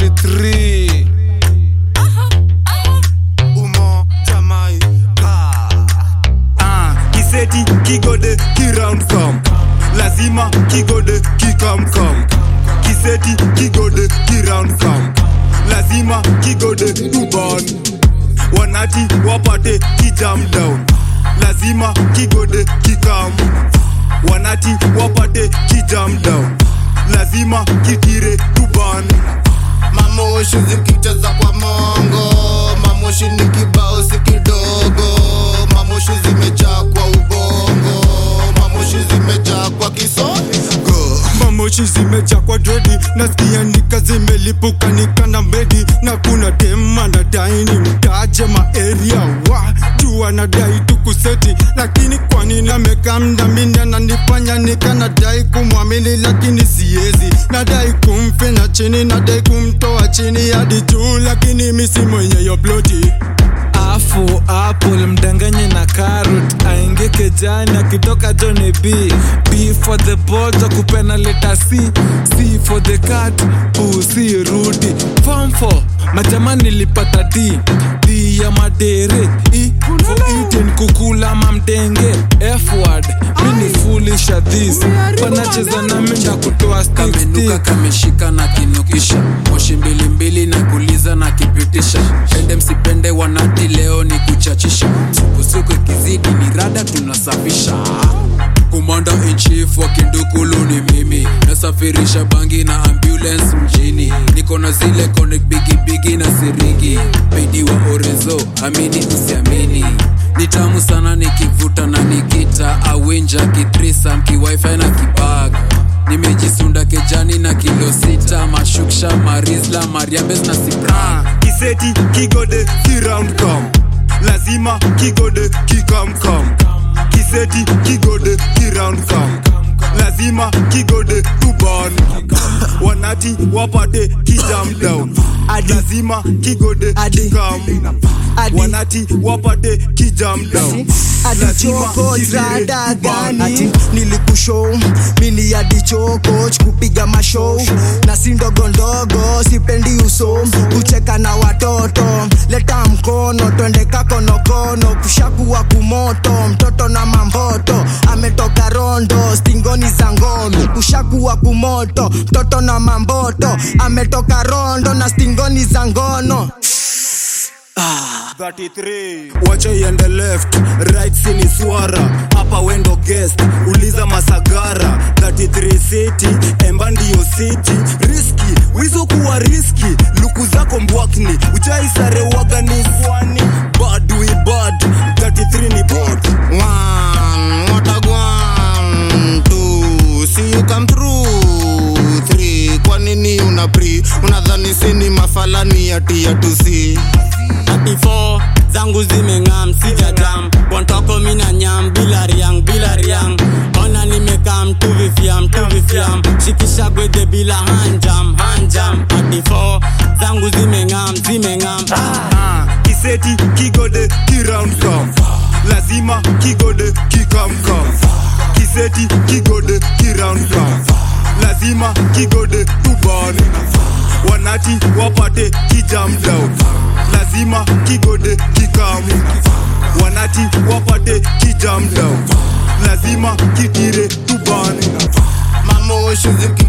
33 Umo Jamaica Ah, kiseti kigode kiround come lazima kigode kikamkam kiseti kigode kiround come lazima kigode tuban wanati wapate kijam down lazima kigode kikam wanati wapate kijam down lazima kitire tuban Mamoshi zikicheza kwa mongo Mamoshi ni kibao si kidogo Mamoshi zimejaa kwa ubongo Mamoshi zimejaa kwa kisogo mamoshi zimejaa kwa dredi nasikia nika zimelipuka nikana mbedi na kuna dema nadai ni mtaje maeria wa juu anadai tukuseti lakini kwanini amekamdamini ananifanya nikanadai kumwamini lakini siezi nadai kumfina chini nadai kumtoa chini hadi juu lakini misi mwenye yo ploti afu apple mdanganye na carrot aingie kejani akitoka jone b b for the bojo kupena leta c c for the cat pusi rudi form 4 majamani nilipata d d ya madere e for eating kukula mamdenge f word mini foolish at this panacheza na minda kutoa stick kamenuka stick kameshika na kinukisha moshi mbilimbili na kuliza na kipitisha pende msipende wanati leo ni kuchachisha sukusuku ikizidi ni rada tunasafisha kumanda in chief wa kindukulu ni mimi nasafirisha bangi na ambulance mjini niko na zile connect bigi bigi na siringi pedi wa orezo amini usiamini ni tamu sana nikivuta na nikita awinja kitrisa mkiwifi na kibag nimejisunda kejani na kilo sita mashuksha marisla mariambes na sipra Ah, kiseti kigode kiround come lazima kigode kikamkam kiseti kigode kiround come lazima kigode tuban wanati wapate kijam down lazima kigode kikam wanati wapate kijam down lazima adichoko kitire rada tuban. gani nilikushow mini adichoko kupiga mashow na si ndogo ndogo sipendi uso kucheka na watoto leta mkono twende kakonokono kushakuwa kumoto mtoto na mamboto ametoka rondo stingoni za ngono kushakuwa kumoto mtoto na mamboto ametoka rondo na stingoni za ngono 33 wacha iende left right sini swara hapa wendo guest uliza masagara 33 city emba ndiyo city riski wizo kuwa riski luku zako mbwakni uchaisare wagani kwani bad we bad 33 ni bad One, what a one, two, see you come through Three, kwa nini una pre unadhani sini mafalani ati ya tusi 34 zangu zimeng'am sija jam kwantoko mina nyam bila riang bila riang ona nimekam tuvifiam tuvifiam shikisha gwede bila hanjam hanjam 34 zangu zimeng'am zimeng'am Ah, kiseti kigode kiround come lazima kigode kikamkam kiseti kigode kiround come lazima kigode tuban wanati wapate kijam down lazima kigode kikam wanati wapate kijam down lazima kitire tuban Mamoshi ziki